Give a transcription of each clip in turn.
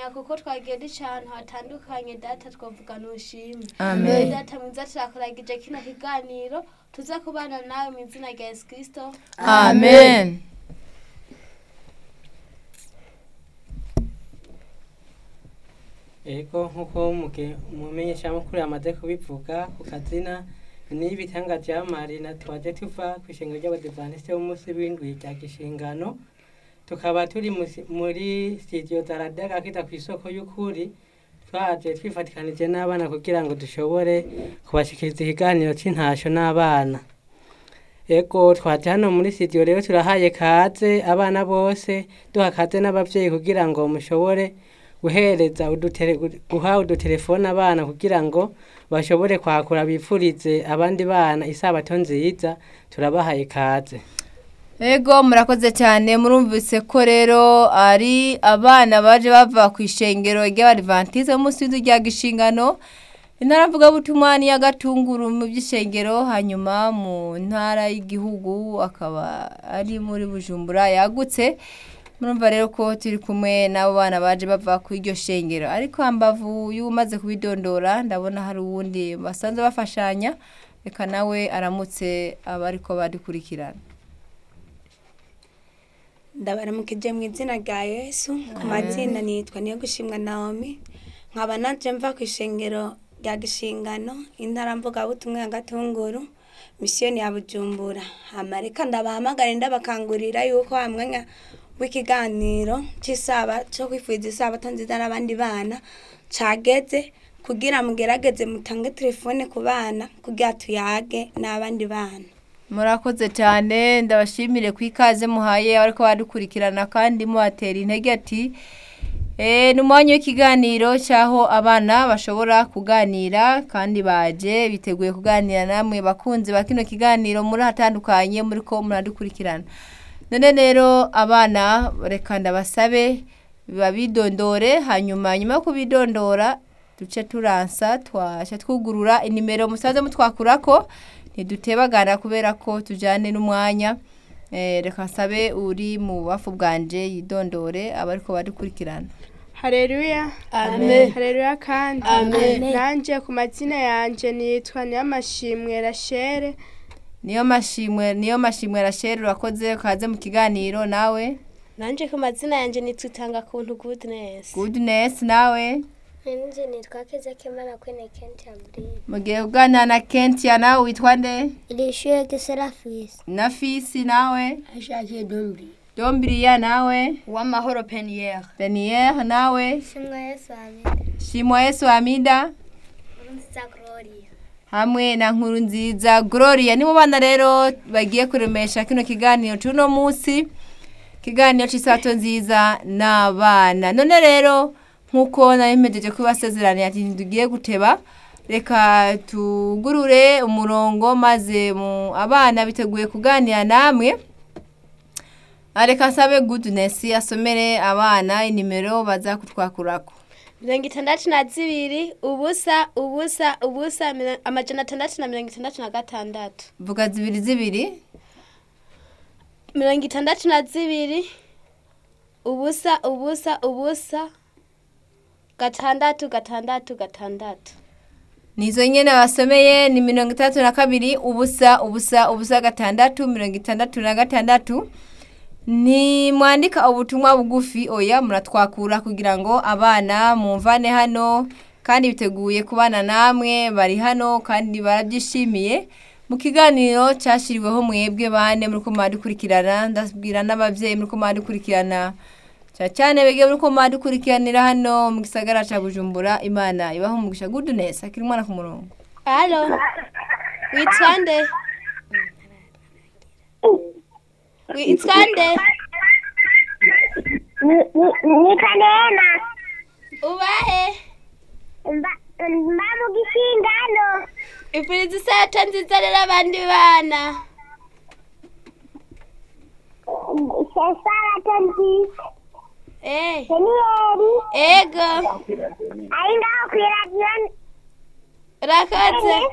kubimenya kuko twagiye duca ahantu hatandukanye data twavuga nushimwe Amen. data mwiza turakuragije kino kiganiro tuze kubana nawe mu izina rya yesu kirisito amen Ego nk'uko umuge- umumenyeshamakuru yamaze kubivuga ku kazina ni ibitanga vya marina twaje tuva kw'ishengero ry'abadivantisite b'umunsi w'indwi rya gishingano tukaba turi musi- muri studio za radiyo agakita ku isoko y'ukuri twaje twifatikanije n'abana kugira ngo dushobore kubashikiriza ikiganiro c'intasho n'abana ego twaje hano muri studio rero turahaye kaze abana bose duha kaze n'abavyeyi kugira ngo mushobore guhereza udutere, guha udutelefone abana kugira ngo bashobore kwakura bipfurize abandi bana isabato nziza turabahaye kaze Ego murakoze cyane murumvise ko rero ari abana baje bava ku ishengero ry'abadivantise munsi w'inzu rya gishingano intara mvugabutumwa ni y'agatunguru mu by'ishengero hanyuma mu ntara y'igihugu akaba ari muri bujumbura yagutse murumva rero ko turi kumwe n'abo bana baje bava ku iryo shengero ariko hambavu y'umaze kubidondora ndabona hari uwundi basanzwe bafashanya reka nawe aramutse abariko badukurikirana ndabaramukije mu izina rya yesu ku mazina nitwa niyo gushimwa naomi nkaba naje mva ku ishengero rya gishingano intara mvugabutumwa ya gatunguru misiyoni ya bujumbura amareka ndabahamagara ndabakangurira yuko wa mwanya w'ikiganiro cy'isaba cyo kwifuriza isabato nziza n'abandi bana cageze kugira mugerageze mutange telefone ku bana kugira tuyage n'abandi bana murakoze cyane ndabashimire ku ikaze muhaye ariko badukurikirana kandi mubatera intege ati Eh, ni umwanya w'ikiganiro cy'aho abana bashobora kuganira kandi baje biteguye kuganira namwe bakunzi ba kino kiganiro muri hatandukanye muri ko muradukurikirana none rero abana reka ndabasabe babidondore hanyuma nyuma yo kubidondora duce turansa twasha twugurura inimero musaze mutwakurako ntidutebagana kubera ko tujyane n'umwanya Eh, reka nsabe uri mu bubafu bwanje yidondore abariko badukurikirana Haleluya. Amen. Haleluya kandi. Amen. Nanje ku mazina yanje nitwa Niyamashimwe Rachere. niyo mashimwe niyo mashimwe rasheri urakoze kaze mu kiganiro nawe nanje ku mazina yanjye nitutanga kuntu goodness goodness nawe Nje nitwa Keza Kemana kwene Kent Ambrine. mugiye kuganira na kentia nawe witwa nde Ilishuye Gisera Fils. na fisi nawe Ashakiye Dombri. dombiriya nawe uwamahoro peniyeri beniere nawe Shimwa Yesu Amina. shimwa yesu amida Nziza Gloria. hamwe na nkuru nziza gloria nibo bana rero bagiye kuremesha kino kiganiro cy'uno munsi ikiganiro cy'isato nziza n'abana none rero nk'uko nari mpejeje kubasezeraniye ati ntidugiye guteba reka tugurure umurongo maze mu abana biteguye kuganira namwe Ah, reka nsabe goodness asomere abana inimero baza kutwakurako mirongo itandatu na zibiri ubusa ubusa ubusa miro- amajana atandatu na mirongo itandatu na gatandatu vuga zibiri zibiri mirongo itandatu na zibiri ubusa ubusa ubusa gatandatu gatandatu gatandatu nizo nyene basomeye ni mirongo itandatu na kabiri ubusa ubusa ubusa gatandatu mirongo itandatu na gatandatu ntimwandika ubutumwa bugufi oya muratwakura kugira ngo abana mumvane hano kandi biteguye kubana namwe bari hano kandi barabyishimiye mu kiganiro cyashyiriweho mwebwe bane muri ko mwadukurikirana ndabwira n'ababyeyi muri ko mwadukurikirana cyane cyane bege muri ko mwadukurikiranira hano mu gisagara cya bujumbura imana ibaho umugisha goodness akiri umwana ku murongo halo witwa nde witwa nde Nitwa Neema. ubahe Mba mba mu gishingano. ipuriza isato nziza rero abandi bana Sesara nziza. eh Peniyeri. ego Ari ngaho ku iradiyo. urakoze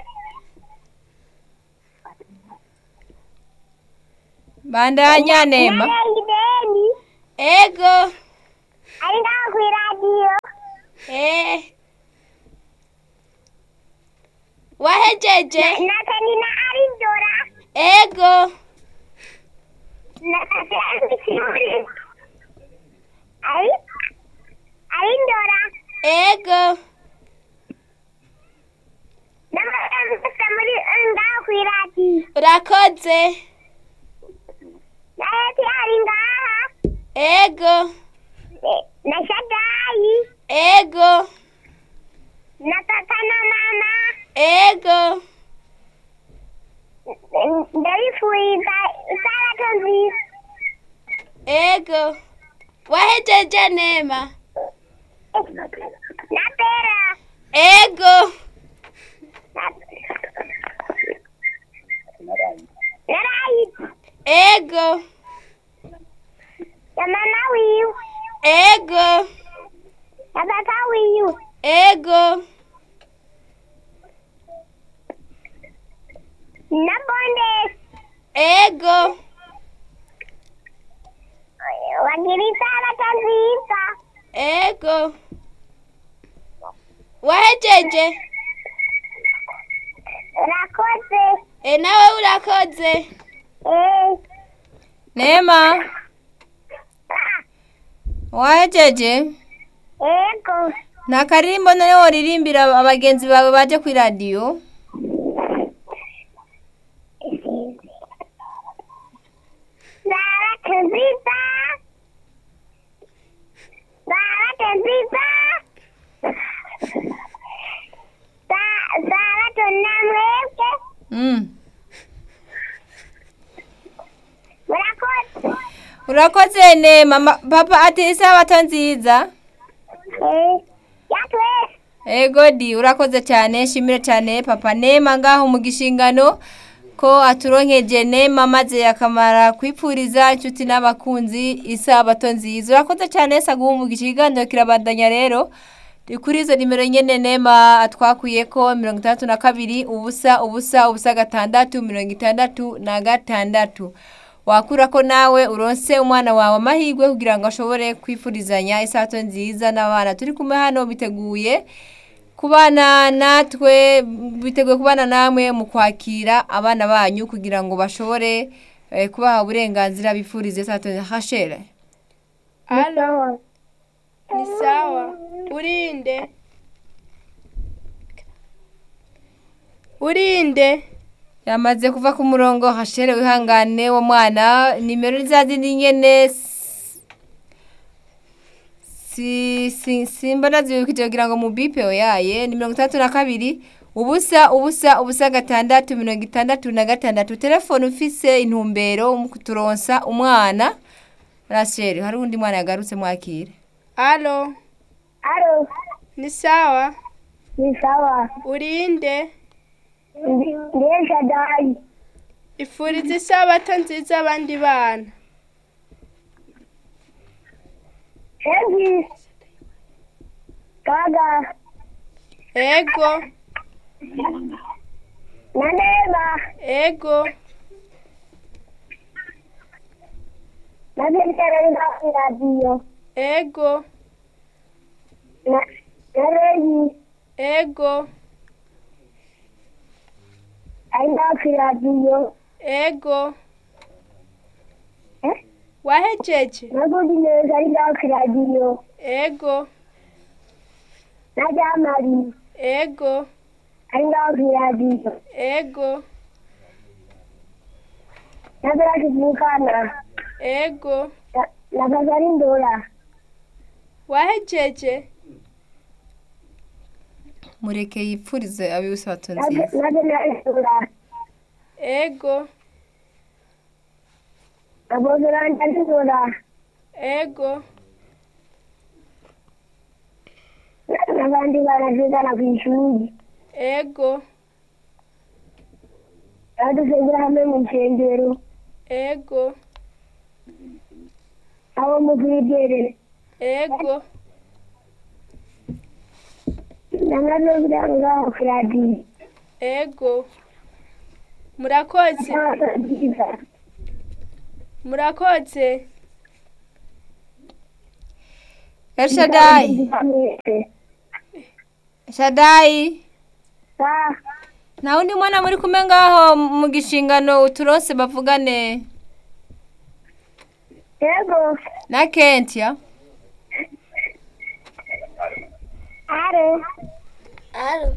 bandanya nema Ideni. ego Ari ngaho ku iradiyo. Eh. Wahejeje? Natani na Arindora. Ego. Natani Arindora. Ari? Arindora. Ego. N'amagambo muri ngaho kw'iradi. Urakoze. Naheti ari ngaha. Ego. Eh, Na Shadayi. Ego. Na tata na mama. Ego. Ndabifuriza isabato nziza. Ego. Wahejeje Nema? Na Pera. Ego. Na Rayi. Ego. Na mama wiwe. Ego. Na papa wiwe. Ego. Na Bonde. Ego. Wagira isabato nziza. Ego. Wahejeje? Urakoze. E nawe urakoze. Eh. nema Ah. wahejeje Ego. nta karirimbo none woririmbira abagenzi bawe baje ku iradiyo Sabato nziza. Sabato nziza. Sa- Sabato namwebwe. Mm. Murakoze. urakoze nema Ma- papa ati isabato nziza Eh. Yatwese. ego di urakoze cyane shimire cyane papa nema ngaho mu gishingano ko aturonkeje nema maze akamara kwipfuriza inshuti n'abakunzi isabato nziza urakoze cyane saguha mu gishingano kirabandanya rero Ni kuri izo nimero nyene nema atwakuye ko mirongo itandatu na kabiri ubusa ubusa ubusa gatandatu mirongo itandatu na gatandatu wakura ko nawe uronse umwana wawe amahirwe kugira ngo ashobore kwifurizanya isato nziza n'abana turi kumwe hano biteguye kubana natwe biteguye kubana namwe mu kwakira abana banyu kugira ngo bashobore eh, kubaha uburenganzira bifurize isato hashere Alo. Ni sawa. Urinde. Urinde. yamaze kuva ku murongo hashere wihangane wo mwana nimero ni za zindi nyene s- si si simba nazibukije kugira ngo mubipe oyaye ni mirongo itandatu na kabiri ubusa ubusa ubusa gatandatu mirongo itandatu na gatandatu telefone ufise intumbero mu kuturonsa umwana rashere hari undi mwana yagarutse mwakire Alo. Alo. Ni sawa. Ni sawa. Urinde. Ndi- Ndiye Shadayi. Ifuriza isabato nziza abandi bana. Hengi. Gaga. Ego. Na Nema. Ego. Na Vincere ngaho radiyo. Ego. Na na Reyi. Ego. Ari ngaho radiyo. Ego. Eh? Wahejeje? Na Gudi neza ari ngaho radiyo. Ego. Na Jamari. Ego. Ari ngaho radiyo. Ego. Na Beraki Vukana. Ego. Na na Kazari Ndora. Wahejeje? mureke yipfurize abibusabato Na nziza na Benari Ndora. Ego. Na Bozoranda Ndora. Ego. Na- N'abandi baravugana ku ishuri. Ego. Badusengera hamwe mu nsengero. Ego. Abo mu Bwigere. Ego. Namaze kugira ngaho ku radiyo. Ego. Murakoze. Isabato nziza. Murakoze. elshadai Nziza mwese. shadayi sa nta wundi mwana muri kumwe ngaho mu gishingano uturose bavugane yego na kentia are Alo.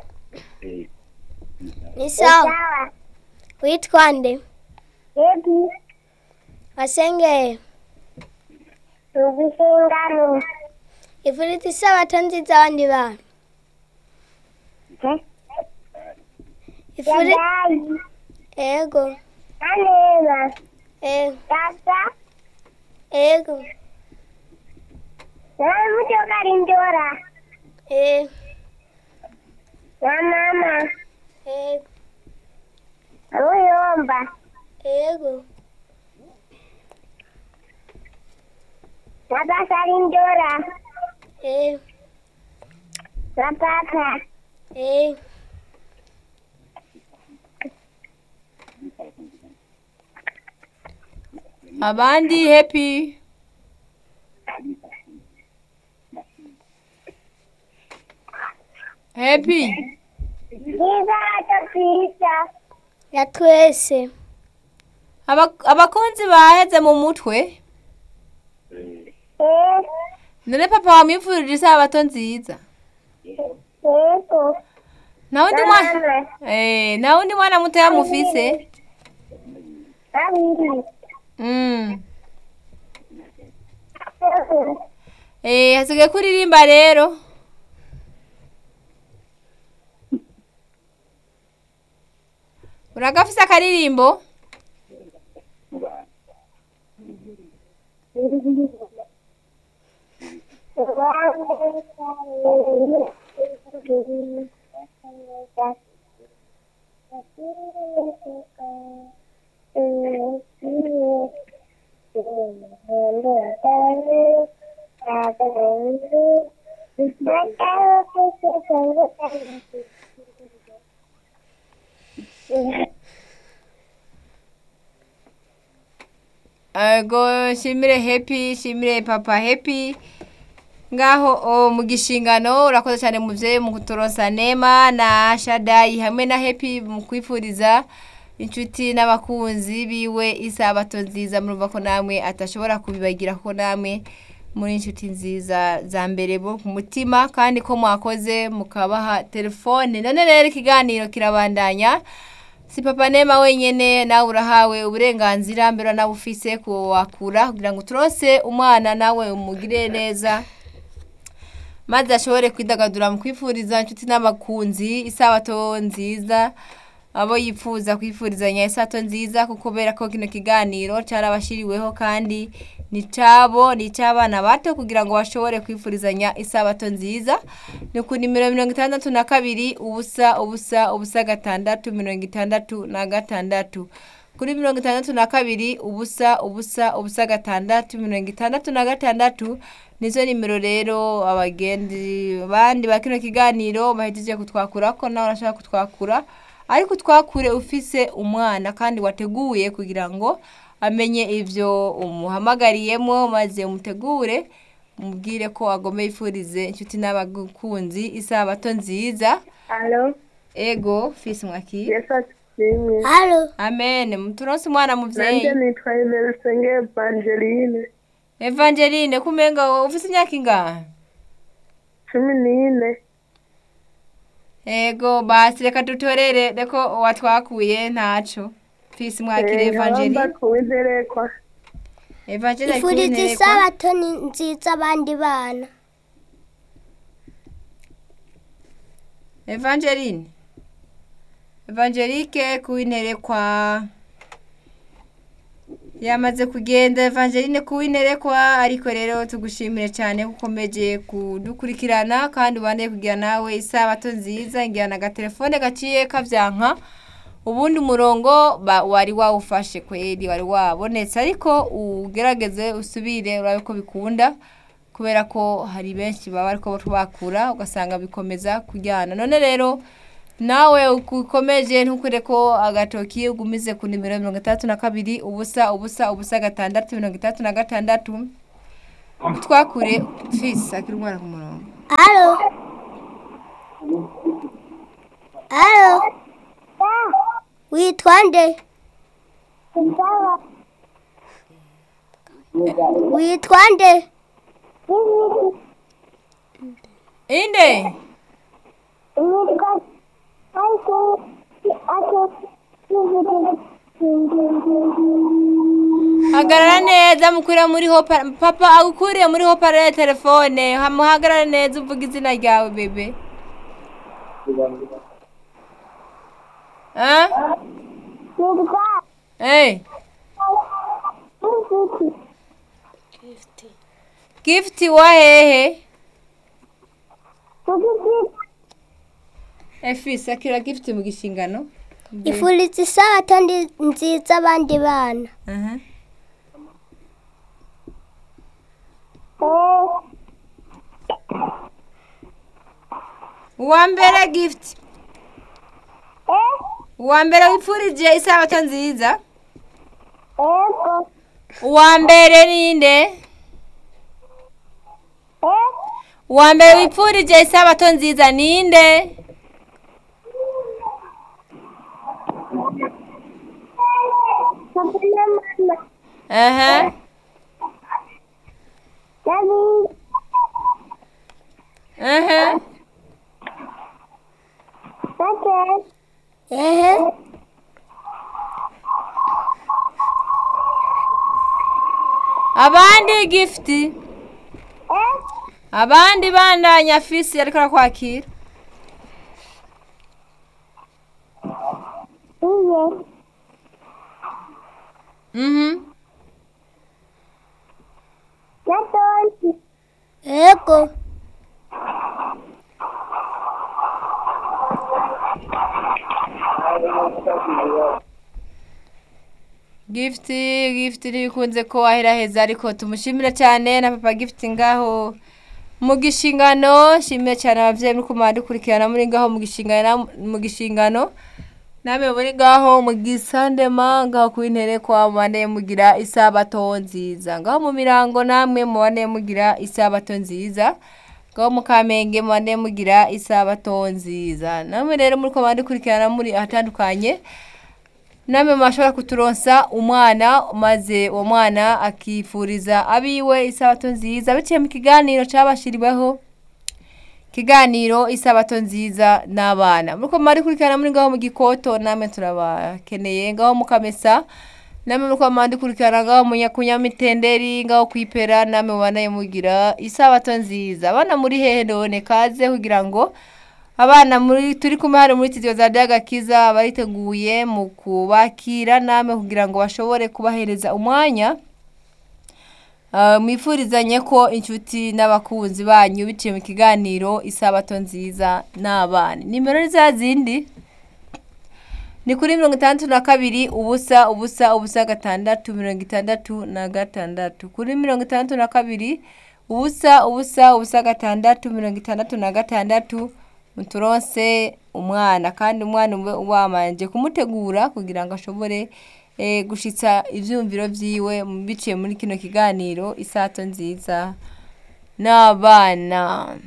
Ni sawa. sawa Witwa nde? yego Wasengeye. ubishingano Ifuriti isabato nziza abandi bantu. Ifuri yadayi ego. aneba Ego. data Ego. nawe mutokarindora Ego. na mama Ego. amuyomba Ego. na basarindora Ego. na papa Ego. abandi happy happy n'isabato nziza Ya twese. Aba- abakunzi baheze mu mutwe eh none papa wamwifurije isabato nziza yego nta wundi na mwana mama eh nta wundi mwana mutoya mufise babiri mm. eh hasigaye kuririmba rero uragafise akaririmbo Ego shimire happy shimire papa happy ngaho o, mu gishingano urakoze cyane muvyeyi mu kuturonsa nema na shadayi hamwe na happy mu kwifuriza inshuti n'abakunzi biwe isabato nziza murumva ko namwe atashobora kubibagira ko namwe muri inshuti nziza za mbere bo ku mutima kandi ko mwakoze mukabaha telefone none rero ikiganiro kirabandanya si papa nema wenyene nawe urahawe uburenganzira mbere nawe ufise kuwakura kugira ngo turose umwana nawe umugire neza maze ashobore kwidagadura mu kwifuriza inshuti n'abakunzi isabato nziza abo yifuza kwifurizanya isabato nziza kuko kubera ko kino kiganiro cyarabashiriweho kandi ni cyabo ni icy'abana bato kugira ngo bashobore kwifurizanya isabato nziza ni ku nimero mirongo itandatu na kabiri ubusa ubusa ubusa gatandatu mirongo itandatu na gatandatu kuri mirongo itandatu na kabiri ubusa ubusa ubusa gatandatu mirongo itandatu na gatandatu nizo nimero rero abagenzi bandi ba kino kiganiro bahejeje kutwakura ko nawe urashaka kutwakura ariko utwakure ufise umwana kandi wateguye kugira ngo amenye ibyo umuhamagariyemo maze umutegure umubwire ko agomba yifurize inshuti n'abakunzi isabato nziza alo ego fisi mwakira yesu ashimwe Halo. amen muturonse umwana muvyeyi nanjye nitwa emerisenge evangeline evangeline kumenga ufise imyaka ingahe cumi n'ine ego basi reka dutorere reko watwakuye ntaco fisi mwakire evangeline nkabamba kuwinterekwa evangeline ari Ifuriti kunterekwa. isabato ni nziza abandi bana. Evangeline Evangelike kuwinerekwa yamaze kugenda Evangeline kuwinerekwa ariko rero tugushimire cyane kuko ukomeje kudukurikirana kandi ubandeye kugira nawe isabato nziza ngira na gatelefone gaciye kavyanka ubundi umurongo ba- wari wawufashe kweri wari wabonetse ariko ugerageze usubire urabe ko bikunda kubera ko hari benshi baba ariko bakura ugasanga bikomeza kujyana none rero nawe ukomeje ntukure ko agatoki ugumize ku nimero mirongo itandatu na kabiri ubusa ubusa ubusa gatandatu mirongo itandatu na gatandatu twakure fisi akiri umwana ku murongo Halo. alo witwa nde witwa nde inde hagarara neza mukurira muri hopa papa agukuriye muri hopara ya telefone muhagarare neza uvuga izina ryawe bebe Ah? Hey. gift wa hehe efisi akira gift mu gishingano ifuriza isabato ndi- nziza abandi bana Aha. uwa mbere gift uwa mbere wipfurije isabato nziza uwa mbere ninde uwa mbere wipfurije isabato nziza ninde aha aha ehe abandi gift abandi bandanya fisi ariko arakwakira mhm ego gift gift ntibikunze ko ahera ariko tumushimire cyane na papa gift ngaho mu gishingano shimire cyane ababyeyi muri kumara dukurikirana muri ngaho mu gishingano mu gishingano namwe muri ngaho mu gisandema ngaho ku intere kwa mubane mugira isabato nziza ngaho mu mirango namwe mubane mugira isabato nziza ngaho mu kamenge mubane mugira isabato nziza namwe rero muri kumara dukurikirana muri ahatandukanye namwe mwashobora kuturonsa umwana maze uwo mwana akifuriza abiwe isabato nziza biciye mu kiganiro cyabashiriweho kiganiro isabato nziza n'abana muriko mwari kurikirana muri ngaho mu gikoto namwe turabakeneye ngaho mu kamesa namwe muriko mwari kurikirana ngaho mu nya- ku nyamitenderi ngaho kwipera namwe mubanaye mugira isabato nziza abana muri hehe none kaze kugira ngo abana muri turi kumwe hano muri studio za Dagakiza bariteguye mu kubakira namwe kugira ngo bashobore kubahereza umwanya Uh, mwifurizanye ko inshuti n'abakunzi banyu biciye mu kiganiro isabato nziza n'abana nimero ni za zindi ni kuri mirongo itandatu na kabiri ubusa ubusa ubusa gatandatu mirongo itandatu na gatandatu kuri mirongo itandatu na kabiri ubusa ubusa ubusa gatandatu mirongo itandatu na gatandatu muturonse umwana kandi umwana ube wamanje kumutegura kugira ngo ashobore eh, gushitsa ivyumviro vyiwe mu- biciye muri kino kiganiro isato nziza n'abana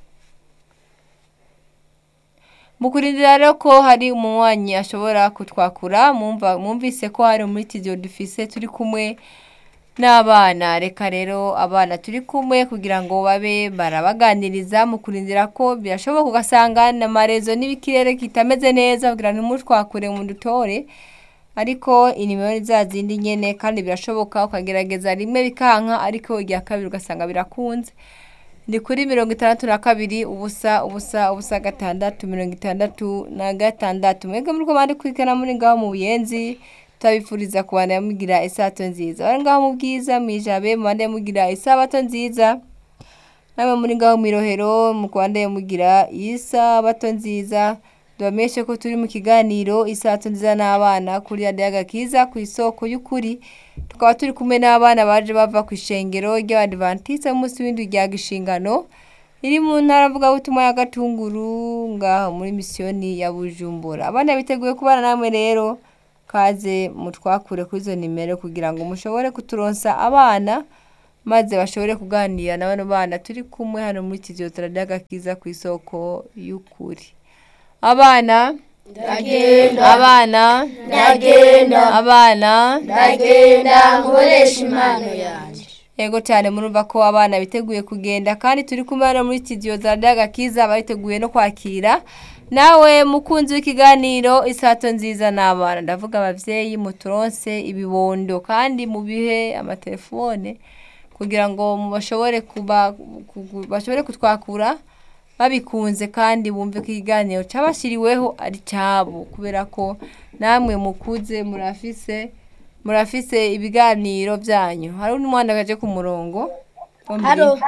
mu kurindira rero ko hari umunywanyi ashobora kutwakura mwumva mwumvise ko hari muri tidiyo dufise turi kumwe n'abana reka rero abana turi kumwe kugira ngo babe barabaganiriza mu kurindira ko birashoboka ugasanga n'amarezo n'ibikirere kitameze neza kugira ngo ntimutwakure mu dutore ariko inimero ni za zindi nyene kandi birashoboka ukagerageza rimwe bikanka ariko irya kabiri ugasanga birakunze ni kuri mirongo itandatu na kabiri ubusa ubusa ubusa gatandatu mirongo itandatu na gatandatu mwebwe muri ko bari kwikana muri ngaho mu buyenzi turabifuriza kubana mugira isato nziza bari ngaho mu bwiza mu ijabe mubande mugira isabato nziza namwe muri ngaho mu irohero mu rwanda mugira isabato nziza tubamenyeshe ko turi mu kiganiro isato nziza n'abana kuri radiyo agakiza ku isoko y'ukuri tukaba turi kumwe n'abana baje bava ku ishengero ry'abadivantisite munsi w'indi rya gishingano iri mu ntara mvugabutumwa ya gatunguru ngaho muri misiyoni ya bujumbura abana biteguye kubana namwe rero kaze mutwakure kuri izo nimero kugira ngo mushobore kuturonsa abana maze bashobore kuganira na bano bana turi kumwe hano muri kiziyotera ry'agakiza ku isoko y'ukuri abana ndagenda abana ndagenda abana ndagenda nkoresha impano yanjye Ego cyane murumva ko abana biteguye kugenda kandi turi kumwe hano muri studio za Dagakiza bariteguye no kwakira nawe mukunzi w'ikiganiro isato nziza n'abana ndavuga abavyeyi muturonse ibibondo kandi mu bihe amatelefone kugira ngo bashobore kuba ku- bashobore kutwakura babikunze kandi bumve ko ikiganiro cabashiriweho ari cabo kubera ko namwe mukuze murafise murafise ibiganiro byanyu hari undi mwana gaje ku murongo Ombi. haro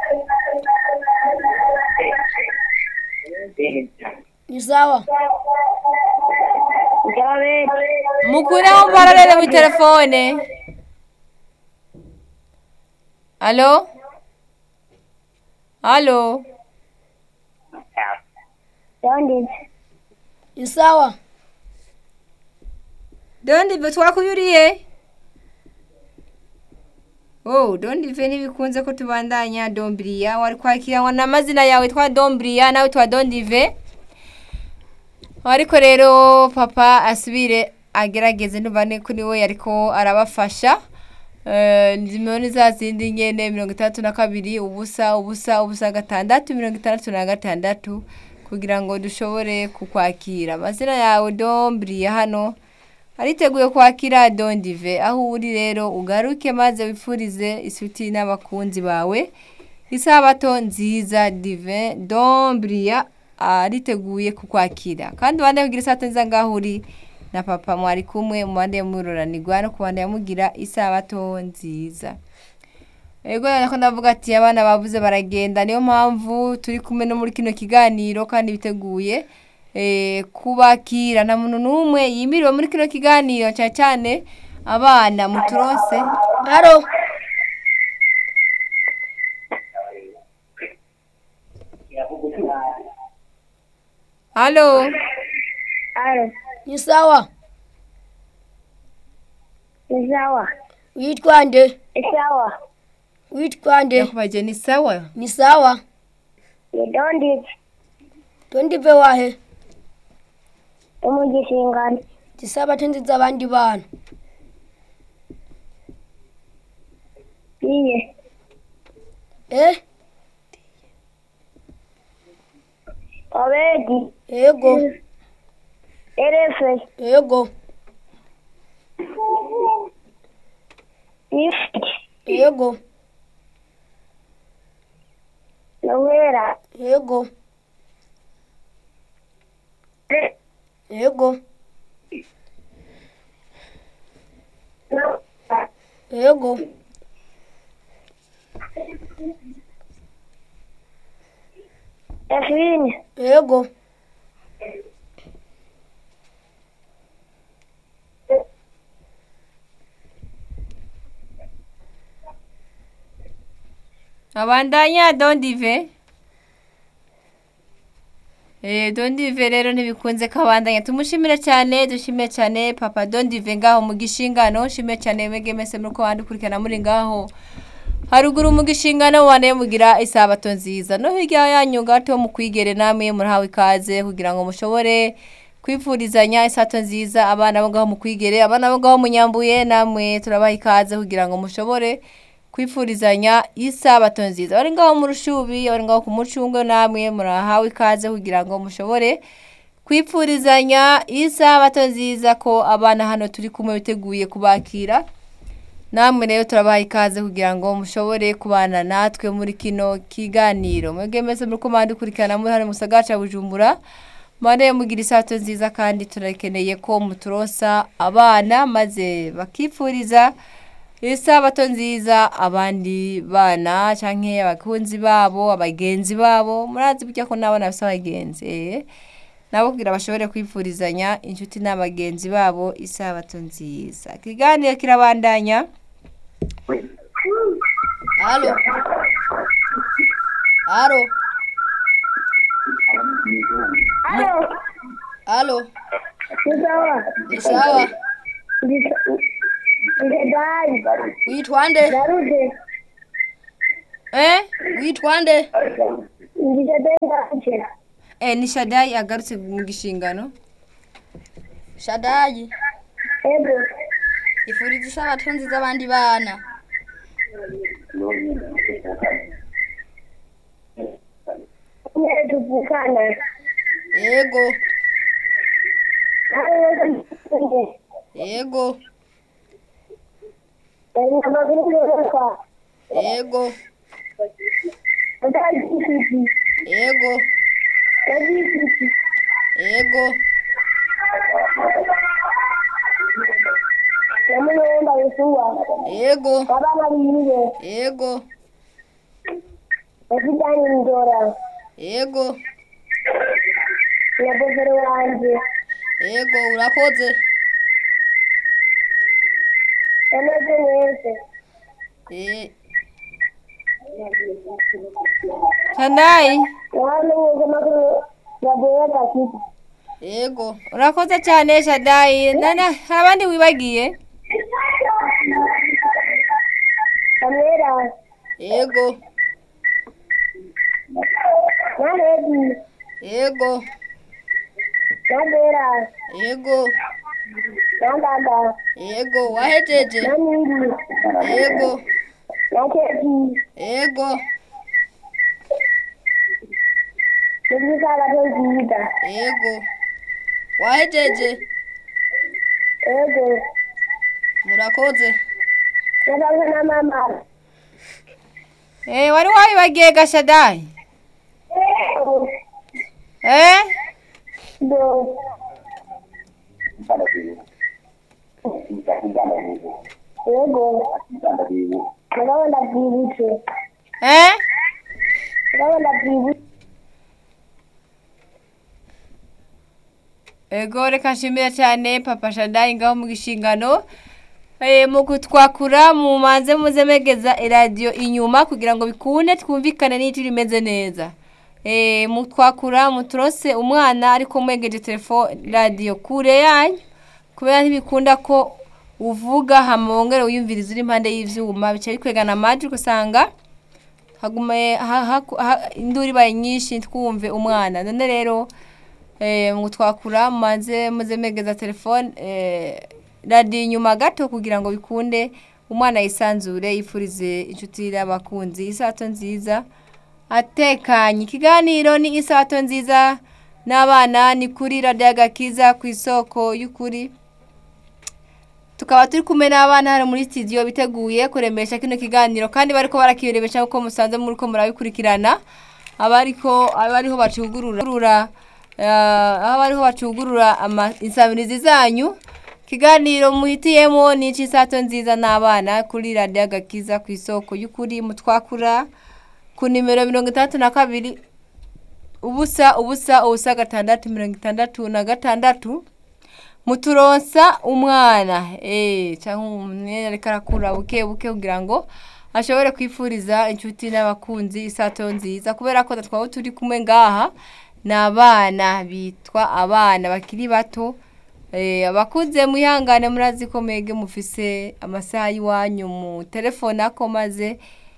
ni sawa mukureho mpararere muri telefone alo alo ni sawa dondive twakuyuriye oh dondive ntibikunze ko tubandanya dombiriya wari kwakiranwa n'amazina yawe twa dombiriya nawe twa dondive ariko rero papa asubire agerageze ntubane kuri we ariko arabafasha Eh, nimero ni za zindi nyene mirongo itandatu na kabiri ubusa ubusa ubusa gatandatu mirongo itandatu na gatandatu kugira ngo dushobore kukwakira amazina yawe dombiriya hano ariteguye kwakira dondive aho uri rero ugaruke maze wifurize isuti n'abakunzi bawe isabato nziza dive dombiriya ariteguye kukwakira kandi ubande kugira isabato nziza ngaho uri na papa mwari kumwe mubande muroranirwa no kubande yamugira isabato nziza ego nako ndavuga ati abana bavuze baragenda niyo mpamvu turi kumwe no muri kino kiganiro kandi biteguye eh, kubakira nta muntu n'umwe yimiriwe muri kino kiganiro cyane cyane abana muturose haro halo ni sawa Sawa. witwa nde Sawa. witwa nde yakubaje ni sawa ni sawa Yedondi tondive wahe umugishingano. tisabato nziza abandi bana Iye. eh Obedi. ego Erefe. ego Ifit. ego Nowera. ego ego ego Efini. ego abandanya dondive Eh, dondive rero ntibikunze ko abandanya tumushimire cyane dushimire cyane papa dondive ngaho mu gishingano nshimire cyane mwege mese muri ko bandukurikirana muri ngaho haruguru mu gishingano wane mugira isabato nziza no hirya yanyu gato mu kwigere namwe murahawe ikaze kugira ngo mushobore kwifurizanya isato nziza abana bo ngaho mu kwigere abana bo ngaho mu nyambuye namwe turabaha ikaze kugira ngo mushobore kwifurizanya isabato nziza bari ngaho mu rushubi bari ngaho ku mucungo namwe murahawe ikaze kugira ngo mushobore kwifurizanya isabato nziza ko abana hano turi kumwe biteguye kubakira namwe rero turabaha ikaze kugira ngo mushobore kubana natwe muri kino kiganiro mwebwe mwese muri ko dukurikirana muri hano mu gisagara cya bujumbura mwane mugira isato nziza kandi turakeneye ko muturosa abana maze bakifuriza isabato nziza abandi bana canke abakunzi babo abagenzi babo murazi burya ko n'abana bafise abagenzi eh. nabo kugira bashobore kwifurizanya inshuti n'abagenzi babo isabato nziza ikiganiro kirabandanya halo halo halo Sawa. ni sawa Ndidai. witwa nde Darude. eh witwa nde ndijadenganje eh ni shadayi agarutse mu gishingano shadayi ego ifuriza isabato nziza abandi bana nyine tuvukana yego nawe yego amakuru yoroka yego utagifiti yego utagifiti yego namunyenda yesuwa yego abana biwe yego yafitanye ndora yego na bovero wanje yego urakoze yameze neza Eh, shadayi wamenyeze amakuru yavuye gafite yego urakoze cyane shadayi nana hari abandi wibagiye kamera yego na redi yego na bera yego na ndanda yego wahejeje na niri yego na keki yego n'ibisabato nziza yego wahejeje ego murakoze nabaza na mama eh wari wabibagiye ga shadayi eh do ego nagabo ndabyibutse eh nagabo ndabyibutse ego reka nshimire cyane papa shadayi ngaho mu gishingano Eh, mu kutwakura mu manze muze megeza iradiyo inyuma kugira ngo bikunde twumvikane n'icyo rimeze neza Eh, mutwakura muturose umwana ariko mwegeje telefone radiyo kure yanyu kubera ntibikunda ko uvuga hama wongere wiyumviriza uri impande y'ivyuma bica bikwegana amajwi ugasanga hagume ha- ha- ha- induru ibaye nyinshi twumve umwana none rero eh, mu twakura mumaze muze megeza telefone eh, radiyo inyuma gato kugira ngo bikunde umwana yisanzure yifurize inshuti n'abakunzi isato nziza atekanye ikiganiro ni isato nziza n'abana ni kuri radiyo agakiza ku isoko y'ukuri tukaba turi kumwe n'abana hano muri studio biteguye kuremesha kino kiganiro kandi bariko barakirebesha nk'uko musanze muri ko murabikurikirana abariko abariho bacugurura eh, aho bariho bacugurura ama- insabirizi zanyu kiganiro muhitiyemo ni ic'isato nziza n'abana kuri radiyo agakiza ku isoko y'ukuri mutwakura ku nimero mirongo itandatu na kabiri ubusa ubusa ubusa gatandatu mirongo itandatu na gatandatu muturonsa umwana eh cyangwa umuntu ariko arakura buke buke kugira ngo ashobore kwifuriza inshuti n'abakunzi isato nziza kubera ko twaba turi kumwe ngaha ni abana bitwa abana bakiri bato eh abakuze mwihangane murazi ko mwege mufise amasaha y'iwanyu mu telefone ako maze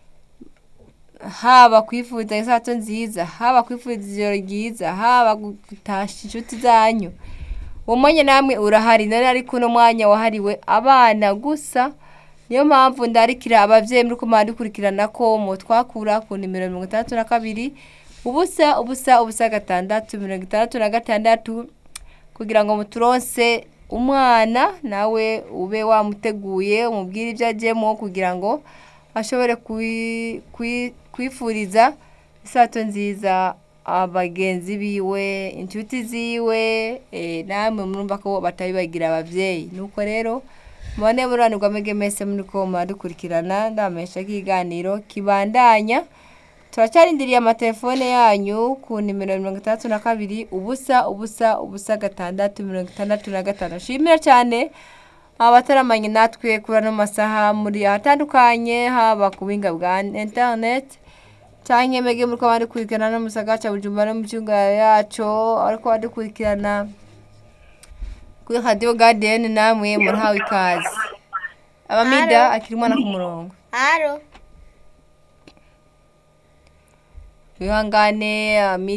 haba kwifuza isato nziza haba kwifuza ijoro ryiza haba gutasha inshuti zanyu uwo mwanya namwe urahari nari ariko uno mwanya wahariwe abana gusa niyo mpamvu ndarikira abavyeyi muri kumara dukurikirana ko mu twakura ku nimero mirongo itandatu na kabiri ubusa ubusa ubusa gatandatu mirongo itandatu na gatandatu kugira ngo muturonse umwana nawe ube wamuteguye umubwire ibyo ajyemo kugira ngo ashobore kwi- kwi- kwifuriza isato nziza abagenzi biwe inshuti ziwe eh, namwe murumva ko batabibagira abavyeyi nuko rero mubone buranirwa mwege mese muri ko muradukurikirana ndamesha kiganiro kibandanya turacyarindiriye amatelefone yanyu ku nimero mirongo itandatu na kabiri ubusa ubusa ubusa gatandatu mirongo itandatu na gatanu nshimira cyane abataramanye natwe kuri ano masaha muri ahatandukanye haba ku buhinga bwa interineti cyangwa mwege muri ko badukurikirana no mu gisagara cya bujumbura no mu cyunga yacu ariko badukurikirana kuri radiyo gadiyeni namwe murahawe ikaze abamida akiri umwana ku murongo Aro, wihangane